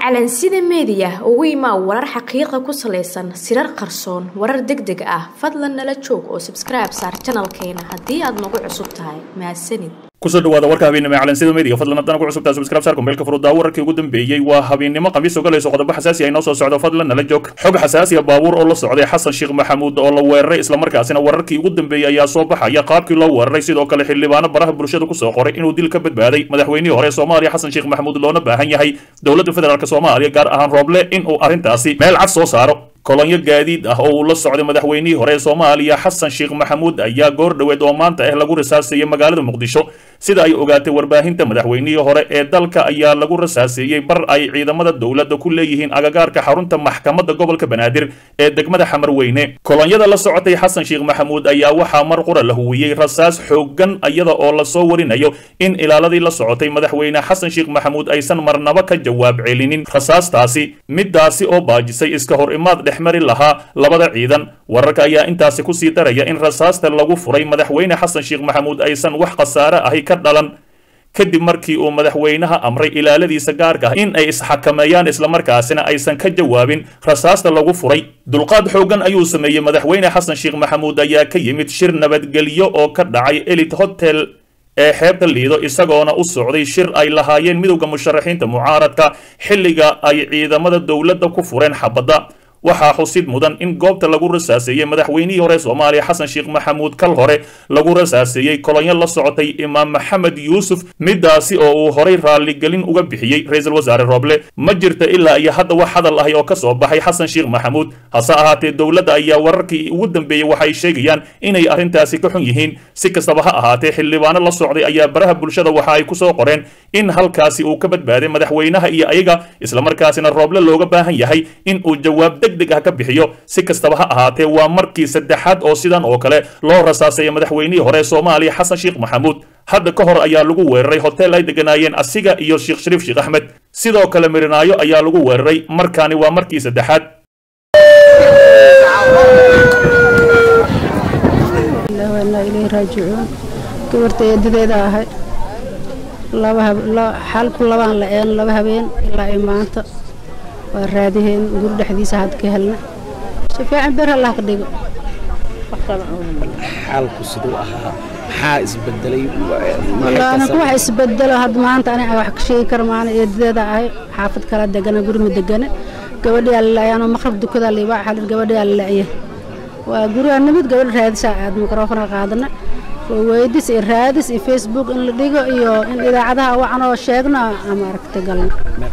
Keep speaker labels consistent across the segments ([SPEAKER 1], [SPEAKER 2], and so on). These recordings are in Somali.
[SPEAKER 1] calansida meediya ugu imaa warar xaqiiqa ku salaysan sirar qarsoon warar deg deg ah fadlan nala joog oo sabskribe saar janalkeena haddii aad nagu cusub tahay mahadsanid
[SPEAKER 2] kusoo dhawaada warka habeennimo ee calansida media fadlan haddana ku cusubtaa subscribe saar kumbeelka furudaa wararkii ugu dambeeyey waa habeennimo khamiis ogolayso qodobo xasaasi ah inoo soo socdo fadlan nala joog xog xasaasi ah baabuur oo la socday xasan sheekh maxamuud oo la weeraray islamarkaasina wararkii ugu dambeeyey ayaa soo baxaya qaabkii loo weeraray sidoo kale xildhibaano baraha bulshada kusoo qoray inuu dil ka badbaaday madaxweynihii hore soomaaliya xasan sheekh maxamuud loona baahan yahay dowladda federaalk soomaaliya gaar ahaan rooble inuu arrintaasi meel cad soo saaro kolonyo gaadiid ah oo uu la socday madaxweynihii hore ee soomaaliya xasan sheekh maxamuud ayaa goor dhoweed oo maanta ah lagu rasaaseeyey magaalada muqdisho sida ay ogaatay warbaahinta madaxweynihii hore ee dalka ayaa lagu rasaaseeyey bar ay ciidamada dowladda ku leeyihiin agagaarka xarunta maxkamadda gobolka banaadir ee degmada xamarweyne kolonyada la socotay xasan sheekh maxamuud ayaa waxaa mar qura la huwiyey rasaas xooggan iyada oo lasoo warinayo in ilaaladii la socotay madaxweyne xasan sheekh maxamuud aysan marnaba ka jawaab celinin rasaastaasi midaasi oo baajisay iska hor imaad dhexmari lahaa labada ciidan wararka ayaa intaasi kusii daraya in rasaasta lagu furay madaxweyne xasan sheekh maxamuud aysan wax khasaare ahi ka dhalan kadib markii uu madaxweynaha amray ilaaladiisa gaarka ah in ay isxakameeyaan islamarkaasina aysan ka jawaabin rasaasta lagu furay dulqaad xooggan ayuu sameeyey madaxweyne xasan sheekh maxamuud ayaa ka yimid shir nabadgelyo oo ka dhacay elit hotel ee xeebta liido isagoona u socday shir ay lahaayeen midowda musharaxiinta mucaaradka xilliga ay ciidamada dowladda ku fureen xabadda waxaa xusid mudan in goobta lagu rasaaseeyey madaxweynihii hore soomaaliya xasan sheekh maxamuud kal hore lagu rasaaseeyey kolonyo la socotay imaam maxamed yuusuf midaasi oo uu horay raalligelin uga bixiyey ra-iisul wasaare rooble ma jirta ilaa iyo hadda wax hadal ahi oo ka soo baxay xasan sheekh maxamuud hase ahaatee dowladda ayaa wararkii ugu dambeeyey waxay sheegayaan inay arrintaasi ka xun yihiin si kastaba ha ahaatee xildhibaano la socday ayaa baraha bulshada waxa ay kusoo qoreen in halkaasi uu ka badbaaday madaxweynaha iyo ayaga islamarkaasina rooble looga baahan yahay in uu jawaab degdeg ah ka bixiyo si kastaba ha ahaatee waa markii saddexaad oo sidan oo kale loo rasaaseeyay madaxweynihii hore soomaaliya xasan sheekh maxamuud hadda ka hor ayaa lagu weeraray hotel ay deganaayeen asiga iyo sheekh shariif sheekh axmed sidoo kale mirinaayo ayaa lagu weeraray markaani waa markii saddexaad
[SPEAKER 3] gabarta eedadeeda ahay xalku labaan la-een laba habeen ilaa i maanta waa raadiheen guri dhexdiisa had ka helna si fiican ber allah ka dhigo
[SPEAKER 4] xaalku siduu ahaa maxaa isbedelay
[SPEAKER 3] anaku wax isbedelo had maanta aniga wax ka sheegi kara maana eedadeeda ahay xaafad kala degana guri ma degana gabadhiyaa lalayaanoo maqrab dukadaa liibaa xalir gabadhiyaa lala'ya waa gurigaa nimid gabadha raadisaa aad mikrofona qaadana weydis iyo raadis iyo facebook in la dhigo iyo in idaacadaha wacanoo sheegno ama aragta galna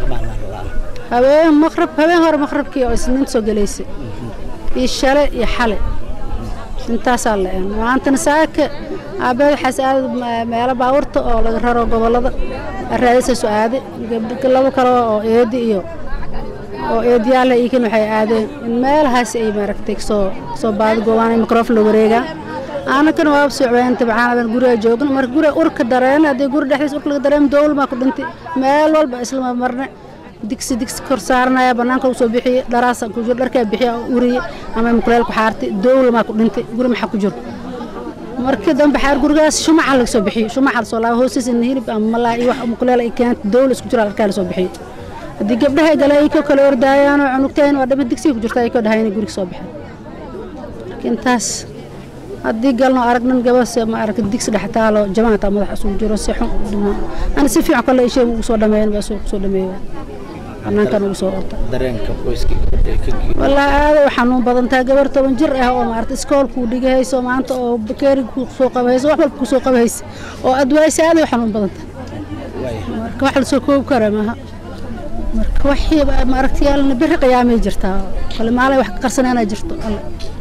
[SPEAKER 3] habeen maqrab habeen hore maqrabkii oo isniinta soo gelaysay iyo shale iyo xale intaasaa la-een maantana saaka aabeed waxaas aada meelo baabuurta oo laga raro gobollada raadisa soo aaday labo kale oo eedi iyo oo eediyaala iikin waxay aadeen in meelahaas ay maaragtay soo soo baadi goobaan mikrofon la wareegaa aanakana waa socbeen tabcaan guriga joogna marka guriga urka dareen haddii guri dhexdiisa urka laga dareem dowlmaa ku dhintay meel walba islama marne digsi digsi kor saaranaya bannaanka u soo bixiyey dharaasa ku jiro dharkaa bixiya uriye ama mukuleel ku xaartay dowlamaa ku dhintay guri maxaa ku jiro markii dambe xaar gurigaas shumaca laga soo bixiyey shumaca lasoo laaba hoostiisa in hilib ama malaa iyo wax mukuleel ay keentay dowla isku jiro dharkaa lasoo bixiyey haddii gabdhaha gale ay ka kala ordaayaanoo cunugtayn waa dhama digsiga ku jirta ay ka dhahay inay guriga soo baxeen intaas haddii galno aragnan gabase ma arag digsi dhex taalo jamaata madax isugu jiro si xun ana si fiican kale ishay ugu soo dhameeyan baa soo soo dhameeya banaankan ugu soo orta
[SPEAKER 4] dareenka qoyska
[SPEAKER 3] wallaahi aada u xanuun badan tahay gabar toban jir ah oo maarata iskoolkuu dhigahayso maanta oo bakeeri ku soo qabahayso wax walba ku soo qabahaysa oo adwaaysa aada u xanuun badan tahay marka wax lasoo koobi kara maaha marka waxii maaragtayaalna biri qiyaamay jirtaa kale maalay wax ka qarsanayna jirto alle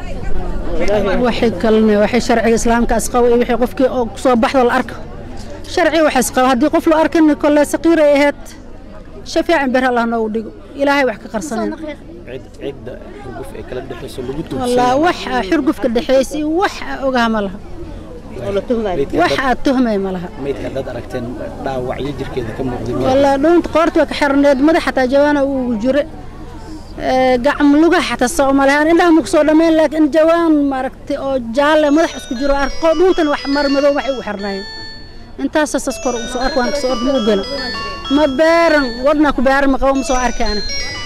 [SPEAKER 3] waxay kalne waxay sharciga islaamka asqabo iyo wixii qofkii oo soo baxdo la arko sharciga wax asqabo haddii qof la arkin kolle saqiir ay ahayd shafaacan ber allah noogu dhigo ilaahay wax ka qarsanayna
[SPEAKER 4] cidda xurguf ee kala dhexayso lagu
[SPEAKER 3] wallah wax xurgufka dhexaysa iyo wax ogaha ma laha wax aad tuhmay ma laha
[SPEAKER 4] maydka haddaad aragteen dhaawacyo jirkeeda ka muuqday
[SPEAKER 3] wallah dhuunta qoorta waa ka xirneed madax xataa jawaana ugu jire gacm lugaha xataa soo malahan indhaha ma ku soo dhammayn laakiin jawaan maaragtay oo jaalle madax isku jiro arko dhuuntan wax mar madow waxay ugu xirnaayeen intaasa sas kor ugu soo ark waan kasoo ork ma u gela ma beeran wadna ku beeran ma qabo ma soo arkaana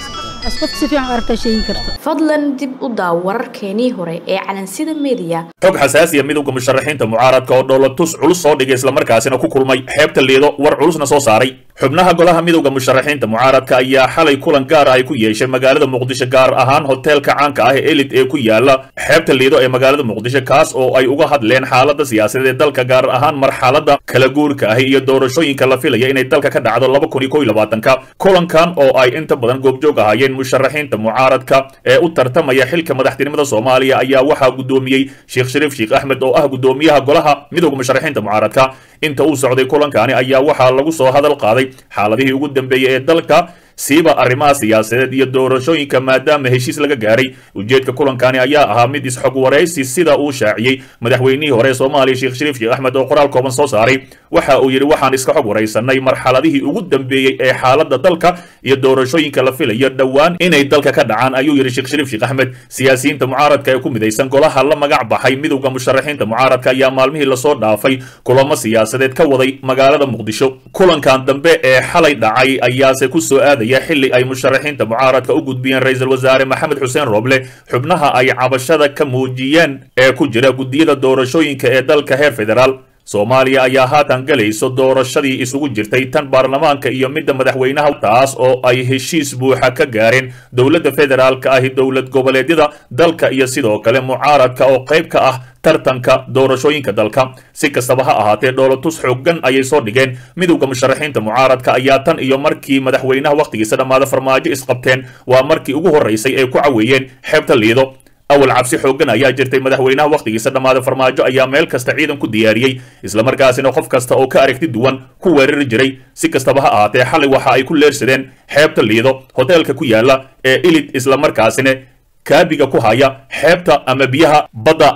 [SPEAKER 3] as qof si fiican u aragtaa sheegi karta
[SPEAKER 1] fadlan dib u daaw wararkeenii hore ee calansida media
[SPEAKER 2] xog xasaasiya midowda musharaxiinta mucaaradka oo dhoolatus culus soo dhigay islamarkaasina ku kulmay xeebta liido war culusna soo saaray xubnaha golaha midowda musharaxiinta mucaaradka ayaa xalay kulan gaar ah ay ku yeeshay magaalada muqdisho gaar ahaan hoteelka caanka ah ee elid ee ku yaala xeebta liido ee magaalada muqdisho kaas oo ay uga hadleen xaalada siyaasadeed ee dalka gaar ahaan marxalada kala guurka ahi iyo doorashooyinka la filaya inay dalka ka dhacdo laba kun iyo kow iyo labaatanka kulankan oo ay inta badan goobjoog ahaayeen musharaxiinta mucaaradka ee u tartamaya xilka madaxtinimada soomaaliya ayaa waxaa guddoomiyey sheekh shariif sheekh axmed oo ah guddoomiyaha golaha midowda musharaxiinta mucaaradka inta uu socday kulankani ayaa waxaa lagu soo hadal qaaday xaaladihii ugu dambeeyey ee dalka siiba arrimaha siyaasadeed iyo doorashooyinka maadaama heshiis laga gaaray ujeedka kulankani ayaa ahaa mid isxog waraysi sida uu shaaciyey madaxweynihii hore ee soomaaliya sheekh shariif sheekh axmed oo qoraal kooban soo saaray waxa uu yidhi waxaan iska xog waraysanay marxaladihii ugu dambeeyey ee xaaladda dalka iyo doorashooyinka la filayo dhowaan inay dalka ka dhacaan ayuu yidhi sheekh shariif sheekh axmed siyaasiyiinta mucaaradka ee ku midaysan golaha la magac baxay midowda musharaxiinta mucaaradka ayaa maalmihii lasoo dhaafay kulamo siyaasadeed ka waday magaalada muqdisho kulankan dambe ee xalay dhacay ayaase ku soo aaday xilli ay musharaxiinta mucaaradka u gudbiyeen ra-iisul wasaare maxamed xuseen rooble xubnaha ay cabashada ka muujiyeen ee ku jira guddiyada doorashooyinka ee dalka heer federaal soomaaliya ayaa haatan galayso doorashadii isugu jirtay tan baarlamaanka iyo midda madaxweynaha taas oo ay heshiis buuxa ka gaareen dowladda federaalka ahi dowlad goboleedyada dalka iyo sidoo kale mucaaradka oo qayb ka ah tartanka doorashooyinka dalka si kastaba ha ahaatee dhoolatus xooggan ayay soo dhigeen midowda musharaxiinta mucaaradka ayaa tan iyo markii madaxweynaha wakhtigiisa dhammaada farmaajo isqabteen waa markii ugu horraysay ay ku caweeyeen xeebta liido awal cabsi xooggan ayaa jirtay madaxweynaha wakhtigiisa dhammaada farmaajo ayaa meel kasta ciidan ku diyaariyey islamarkaasina qof kasta oo ka aragti duwan ku weerari jiray si kastaba ha ahaatee xalay waxa ay ku leersadeen xeebta liido hoteelka ku yaala ee ilid islamarkaasina kaabiga ku haya xeebta ama biyaha badda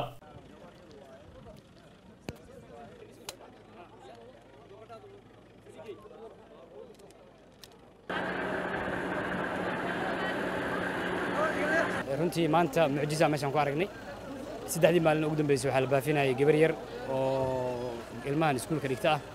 [SPEAKER 5] runtii maanta mucjisa meeshaan ku aragnay saddexdii maalin ugu dambeysay waxaa la baafinayay gabar yar oo ilmahan iskuulka dhigta ah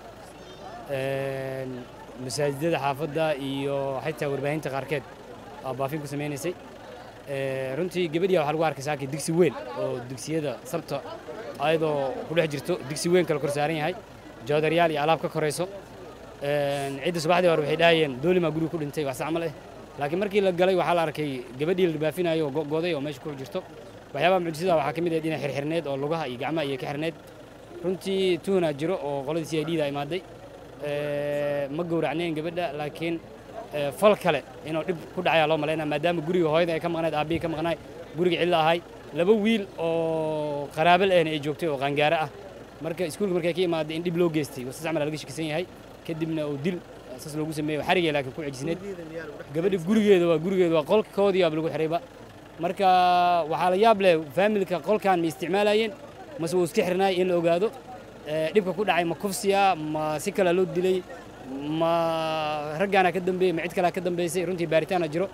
[SPEAKER 5] masaajidada xaafadda iyo xitaa warbaahinta qaarkeed aa baafin ku samaynaysay runtii gabadhiya waxaa lagu arkay saakii digsi weyn oo digsiyada sabta ayadoo ku dhex jirto digsi weyn kale kor saaran yahay joodaryaal iyo alaab ka korayso cidda subaxdii hore waxay dhahayeen doolimaa guriga ku dhintay wax sacmal eh laakiin markii la galay waxaa la arkay gabadhii la baafinayo oo go'goday oo meesha ku jirto waxyaabaha mucjisada waxaa ka mid ahayd inay xirxirneed oo lugaha iyo gacmaha iyo ka xirneed runtii tuhunaa jiro oo qoladii c i d da imaaday ma gowracnayn gabadha laakiin fal kale inuu dhib ku dhacayaa loo malaynaya maadaama guriga hooyada ay ka maqnayd aabbihii ka maqnaay guriga cidla ahay laba wiil oo qaraabal ahna ay joogtay oo qaangaare ah marka iskuulka markay ka imaaday in dhib loo geystay wasas camal laga shakisan yahay kadibna uu dil saas loogu sameeyo xarigay laakiin ku cijisneed gabadha gurigeeda waa gurigeeda waa qolkoodii aaba lagu xirayba marka waxaa la yaab leh faamilka qolkan ma isticmaalayeen mase wuu iska xirnaay in la ogaado dhibka ku dhacay ma kufsiya ma si kalea loo dilay ma raggaana ka dambeeyey ma cid kalea ka dambeysay runtii baaritaana jiro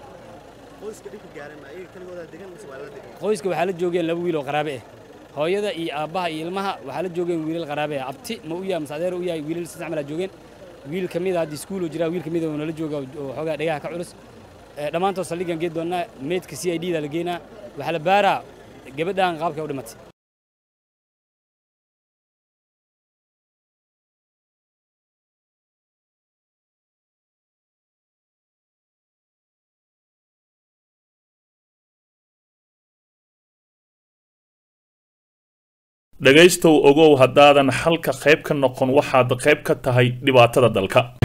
[SPEAKER 5] qoyska waxaa la joogeen laba wiil oo qaraabe ah hooyada iyo aabbaha iyo ilmaha waxaa la joogeen wiilal qaraabe ah abti ma u yahay mase adeer u yahay wiilal saddex malaa joogeen wiil ka mid a haddii iskuul jiraa wiil ka mid a oo nala jooga oo xoogaa dhegaha ka culus dhammaantood saldhigan geed doonnaa meydka c i d da la geenaa waxaa la baaraa gabadhan qaabkay u dhimatay
[SPEAKER 2] dhegaystow ogow haddaadan xalka qayb ka noqon waxaad qayb ka tahay dhibaatada dalka